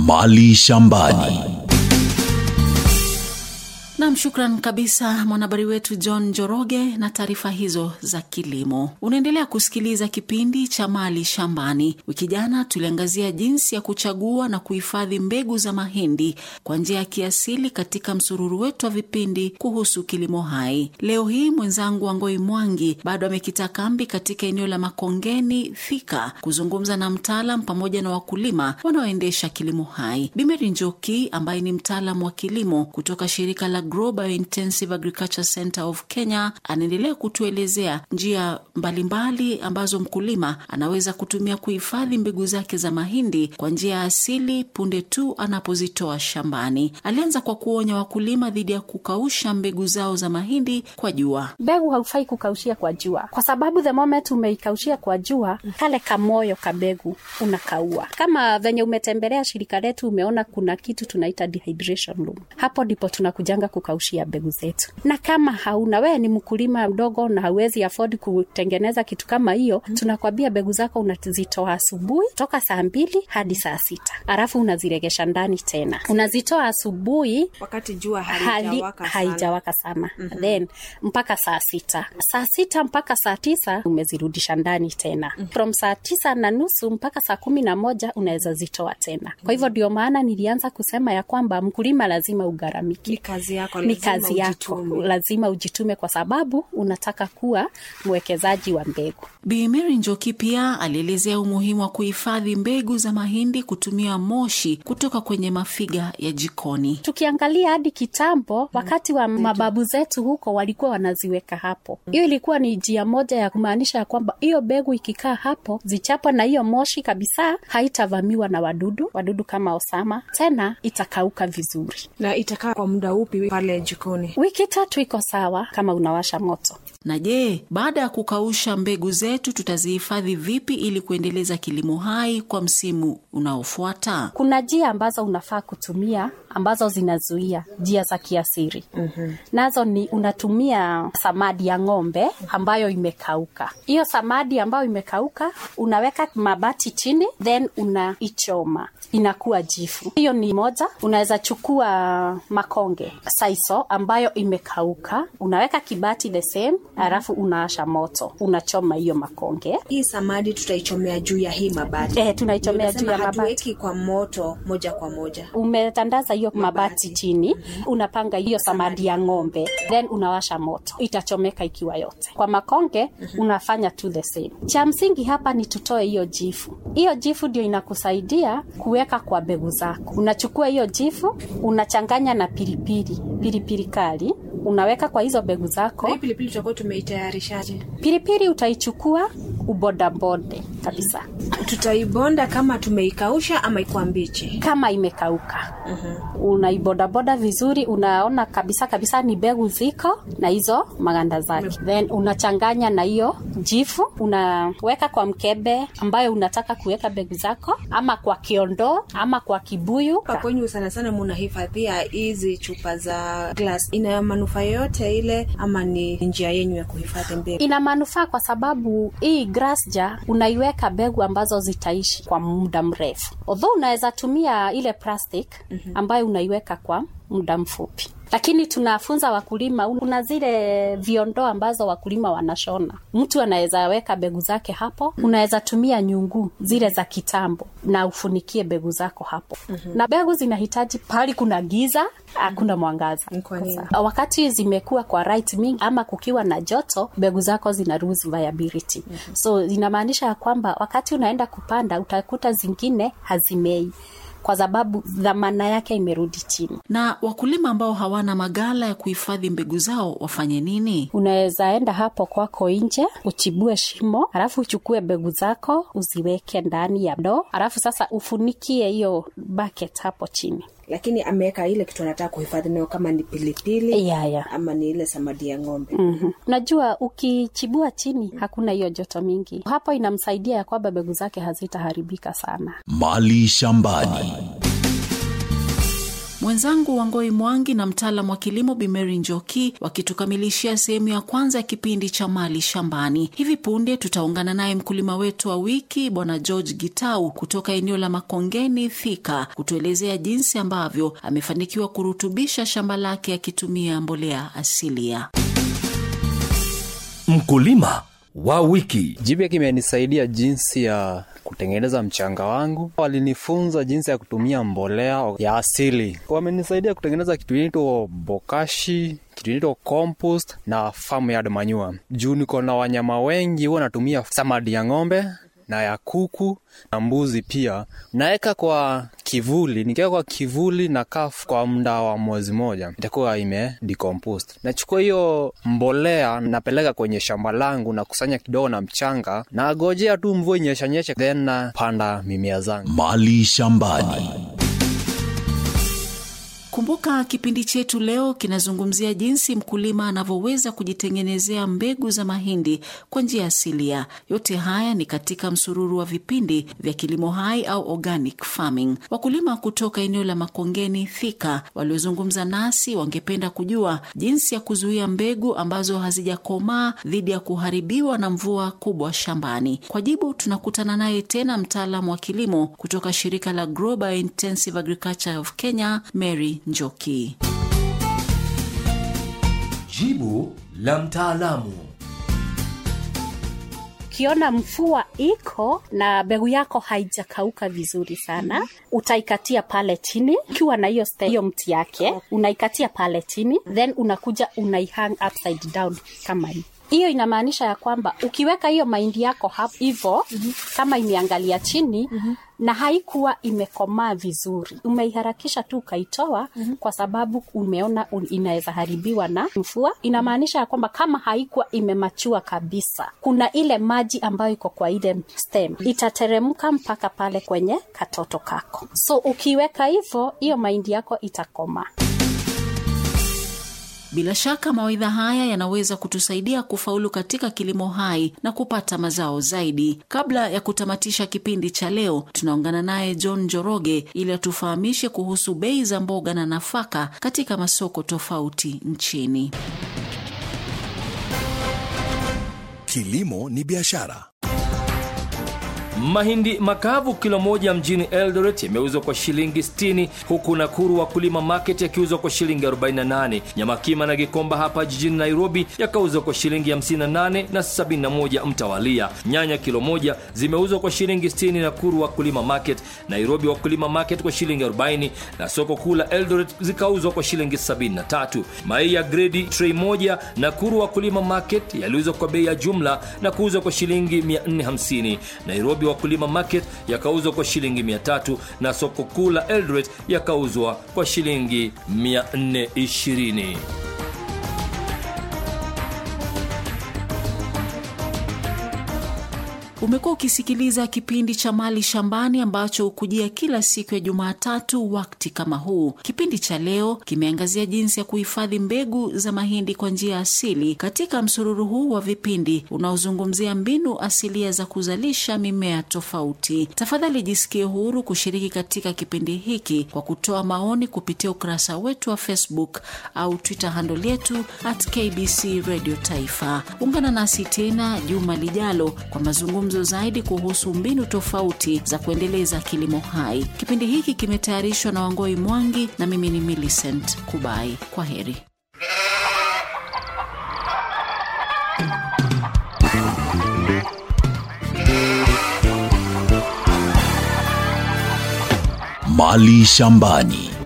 Mali shambani. Nam, shukran kabisa mwanahabari wetu John Njoroge na taarifa hizo za kilimo. Unaendelea kusikiliza kipindi cha Mali Shambani. Wiki jana tuliangazia jinsi ya kuchagua na kuhifadhi mbegu za mahindi kwa njia ya kiasili katika msururu wetu wa vipindi kuhusu kilimo hai. Leo hii mwenzangu Wangoi Mwangi bado amekita kambi katika eneo la Makongeni Thika kuzungumza na mtaalam pamoja na wakulima wanaoendesha kilimo hai. Bimeri Njoki ambaye ni mtaalam wa kilimo kutoka shirika la Global Intensive Agriculture Center of Kenya anaendelea kutuelezea njia mbalimbali ambazo mkulima anaweza kutumia kuhifadhi mbegu zake za mahindi kwa njia ya asili punde tu anapozitoa shambani. Alianza kwa kuonya wakulima dhidi ya kukausha mbegu zao za mahindi kwa jua. Mbegu haufai kukaushia kwa jua, kwa sababu the moment umeikaushia kwa jua, kale kamoyo ka mbegu unakaua. Kama venye umetembelea shirika letu, umeona kuna kitu tunaita dehydration room. Hapo ndipo tunakujanga kukaushia mbegu zetu, na kama hauna wewe ni mkulima mdogo na hauwezi afford kutengeneza kitu kama hiyo, tunakwambia mbegu zako unazitoa asubuhi toka saa mbili hadi saa sita alafu unaziregesha ndani tena, unazitoa asubuhi wakati jua hadi halijawaka sana. haijawaka sana mm-hmm. then mpaka saa sita saa sita mpaka saa tisa umezirudisha ndani tena mm-hmm. from saa tisa na nusu mpaka saa kumi na moja unaweza zitoa tena kwa hivyo ndio maana nilianza kusema ya kwamba mkulima lazima ugharamike Ni kazi yako, ni lazima kazi yako ujitume. lazima ujitume kwa sababu unataka kuwa mwekezaji wa mbegu Bi Mary Njoki pia alielezea umuhimu wa kuhifadhi mbegu za mahindi kutumia moshi kutoka kwenye mafiga ya jikoni. tukiangalia hadi kitambo wakati wa mababu zetu huko walikuwa wanaziweka hapo hiyo ilikuwa ni njia moja ya kumaanisha ya kwamba hiyo mbegu ikikaa hapo zichapwa na hiyo moshi kabisa haitavamiwa na wadudu wadudu kama osama tena itakauka vizuri na itakaa kwa muda upi pale jikoni wiki tatu iko sawa kama unawasha moto Na je, baada ya kukausha mbegu zetu tutazihifadhi vipi ili kuendeleza kilimo hai kwa msimu unaofuata? kuna njia ambazo unafaa kutumia ambazo zinazuia njia za kiasiri mm-hmm. nazo ni unatumia samadi ya ng'ombe ambayo imekauka hiyo samadi ambayo imekauka unaweka mabati chini then unaichoma inakuwa jifu hiyo ni moja unaweza chukua makonge saiso ambayo imekauka unaweka kibati the same alafu unaasha moto unachoma hiyo makonge hii samadi tutaichomea juu ya hii mabati eh, tunaichomea juu Unasema ya mabati hatuweki kwa moto moja kwa moja umetandaza hiyo mabati chini unapanga hiyo samadi ya ng'ombe then unawasha moto itachomeka ikiwa yote kwa makonge unafanya tu the same cha msingi hapa ni tutoe hiyo jifu hiyo jifu ndio inakusaidia kuweka kwa mbegu zako unachukua hiyo jifu unachanganya na pilipili pilipili kali unaweka kwa hizo mbegu zako na hii pilipili tutakuwa tumeitayarishaje pilipili utaichukua ubodabode kabisa tutaibonda kama tumeikausha ama ikuwa mbichi kama imekauka uh-huh. unaibodaboda vizuri unaona kabisa kabisa ni mbegu ziko na hizo maganda zake then unachanganya na hiyo jifu unaweka kwa mkebe ambayo unataka kuweka mbegu zako ama kwa kiondoo ama kwa kibuyu Hapa kwenyu sana sana munahifadhia hizi chupa za glass ina manufaa yoyote ile ama ni njia yenyu ya kuhifadhi mbegu ina manufaa kwa sababu hii grass jar unaiweka mbegu ambazo zitaishi kwa muda mrefu although unaweza tumia ile plastic ambayo unaiweka kwa muda mfupi lakini tunafunza wakulima kuna zile viondoo ambazo wakulima wanashona mtu anaweza weka mbegu zake hapo unaweza tumia nyungu zile za kitambo na ufunikie mbegu zako hapo mm-hmm. na mbegu zinahitaji pahali kuna giza hakuna mwangaza Ni kwa nini? Sasa, wakati zimekuwa kwa right mingi ama kukiwa na joto mbegu zako zina lose viability mm-hmm. so inamaanisha ya kwamba wakati unaenda kupanda utakuta zingine hazimei kwa sababu dhamana yake imerudi chini Na wakulima ambao hawana magala ya kuhifadhi mbegu zao wafanye nini? unaweza enda hapo kwako nje uchibue shimo alafu uchukue mbegu zako uziweke ndani ya ndoo alafu sasa ufunikie hiyo bucket hapo chini lakini ameweka ile kitu anataka kuhifadhi nayo kama ni pilipili ya ya ama ni ile samadi ya ng'ombe Mhm. unajua ukichibua chini hakuna hiyo joto mingi hapo inamsaidia ya kwamba mbegu zake hazitaharibika sana Mali shambani. Mwenzangu Wangoi Mwangi na mtaalam wa kilimo Bimeri Njoki wakitukamilishia sehemu ya kwanza ya kipindi cha Mali Shambani. Hivi punde tutaungana naye mkulima wetu wa wiki Bwana George Gitau kutoka eneo la Makongeni Thika kutuelezea jinsi ambavyo amefanikiwa kurutubisha shamba lake akitumia mbolea asilia. Mkulima wa wiki. Jipya kimenisaidia jinsi ya kutengeneza mchanga wangu. Walinifunza jinsi ya kutumia mbolea ya asili. Wamenisaidia kutengeneza kitu inaitwa bokashi, kitu inaitwa compost na farmyard manure. Juu niko na wanyama wengi, huwa natumia samadi ya ng'ombe na ya kuku na mbuzi pia. Naweka kwa kivuli, nikiweka kwa kivuli na kafu kwa muda wa mwezi moja, itakuwa ime decomposed. Nachukua hiyo mbolea napeleka kwenye shamba langu na kusanya kidogo na mchanga, na gojea tu mvua inyeshanyeshe, then napanda mimea zangu. Mali shambani. Kumbuka kipindi chetu leo kinazungumzia jinsi mkulima anavyoweza kujitengenezea mbegu za mahindi kwa njia asilia. Yote haya ni katika msururu wa vipindi vya kilimo hai au organic farming. Wakulima kutoka eneo la Makongeni Thika waliozungumza nasi wangependa kujua jinsi ya kuzuia mbegu ambazo hazijakomaa dhidi ya kuharibiwa na mvua kubwa shambani. Kwa jibu tunakutana naye tena mtaalamu wa kilimo kutoka shirika la Global Intensive Agriculture of Kenya, Mary Njoki. Jibu la mtaalamu. ukiona mvua iko na mbegu yako haijakauka vizuri sana utaikatia pale chini ukiwa na hiyo stem- hiyo mti yake unaikatia pale chini then unakuja unaihang upside down kama hii hiyo inamaanisha ya kwamba ukiweka hiyo mahindi yako hapo hivo mm-hmm. kama imeangalia chini mm-hmm. na haikuwa imekomaa vizuri umeiharakisha tu ukaitoa mm-hmm. kwa sababu umeona un- inaweza haribiwa na mvua inamaanisha ya kwamba kama haikuwa imemachua kabisa kuna ile maji ambayo iko kwa ile stem itateremka mpaka pale kwenye katoto kako so ukiweka hivyo hiyo mahindi yako itakomaa Bila shaka mawaidha haya yanaweza kutusaidia kufaulu katika kilimo hai na kupata mazao zaidi. Kabla ya kutamatisha kipindi cha leo, tunaungana naye John Joroge ili atufahamishe kuhusu bei za mboga na nafaka katika masoko tofauti nchini. Kilimo ni biashara. Mahindi makavu kilo moja mjini Eldoret yameuzwa kwa shilingi 60 huku Nakuru wakulima market yakiuzwa kwa shilingi 48. Nyama kima na Gikomba hapa jijini Nairobi yakauzwa kwa shilingi 58 na 71 mtawalia. Nyanya kilo moja zimeuzwa kwa shilingi 60 Nakuru wakulima market, Nairobi wakulima market kwa shilingi 40 na soko kuu la Eldoret zikauzwa kwa shilingi 73. Mayai ya gredi tray moja Nakuru wakulima market yaliuzwa kwa bei ya jumla na kuuzwa kwa shilingi 450. Nairobi wakulima market yakauzwa kwa shilingi 300 na soko kuu la Eldoret yakauzwa kwa shilingi 420. Umekuwa ukisikiliza kipindi cha Mali Shambani ambacho hukujia kila siku ya Jumatatu wakati kama huu. Kipindi cha leo kimeangazia jinsi ya kuhifadhi mbegu za mahindi kwa njia asili katika msururu huu wa vipindi unaozungumzia mbinu asilia za kuzalisha mimea tofauti. Tafadhali jisikie huru kushiriki katika kipindi hiki kwa kutoa maoni kupitia ukurasa wetu wa Facebook au Twitter handle yetu at KBC Radio Taifa. Ungana nasi tena juma lijalo kwa mazungumzo zaidi kuhusu mbinu tofauti za kuendeleza kilimo hai. Kipindi hiki kimetayarishwa na Wangoi Mwangi na mimi ni Millicent Kubai. Kwa heri. Mali shambani.